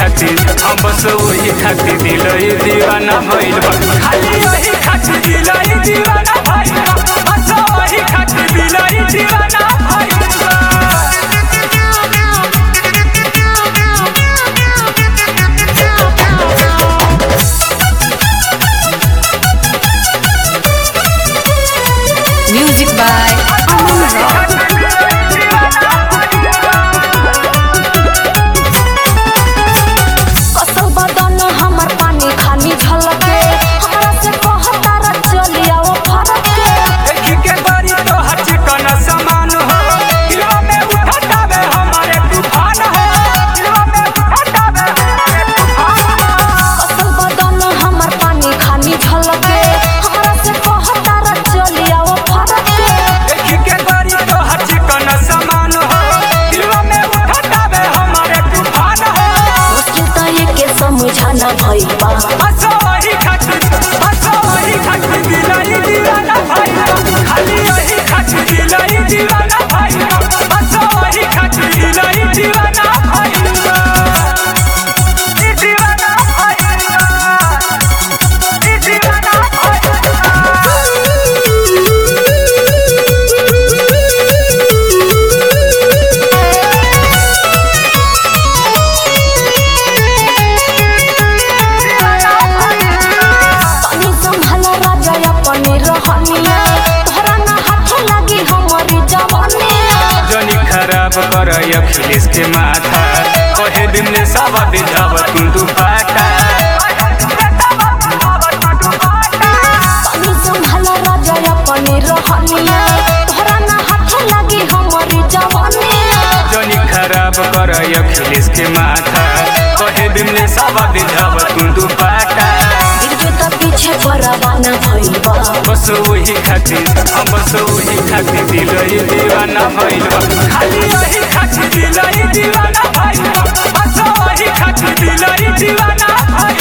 खातिर हम बस वही खातिर दिल दीवाना भइल बा खाली वही खातिर दिल दीवाना भइल बा बस वही खातिर दिल दीवाना भइल बा Music by Aman Rock. कसल बदन हमर पानी खानी झलके हमरा से कहता र चली आओ फरक के देखी के बड़ी तो हच कन समान हो दिलवा में उठटावे हमारे तूफान हो दिलवा में उठटावे हमारे तूफान हो कसल बदन हमर पानी खानी झलके हमरा से कहता र चली आओ फरक के देखी के बड़ी तो हच कन समान हो दिलवा में उठटावे हमारे तूफान हो मुश्किल त ये के समझाना भइल बा बस वही खातिर बस वही खातिर दिलाई दीवाना भाई खाली वही खातिर दिलाई दीवाना भाई बस वही खातिर दिलाई दीवाना भाई दीवाना भाई दीवाना तनी संभाला राजा अपने रहनिया तोहरा ना हाथ लागी हमरी जवानिया जनी खराब कर अखिलेश के माथा कहे दिन में सब दिजाव तू दुपाटा तनी संभाला राजा अपने रहनिया तोहरा ना हाथ लागी हमरी जवानिया जनी खराब कर अखिलेश के माथा कहे दिन में सब दिजाव तू दुपाटा गिरबे त पीछे परवाना भइल बा बस वही खातिर हम बस वही खातिर दिल दीवाना भइल बा खाली वही खातिर दिल दीवाना भइल बा बस वही खातिर दिल दीवाना भइल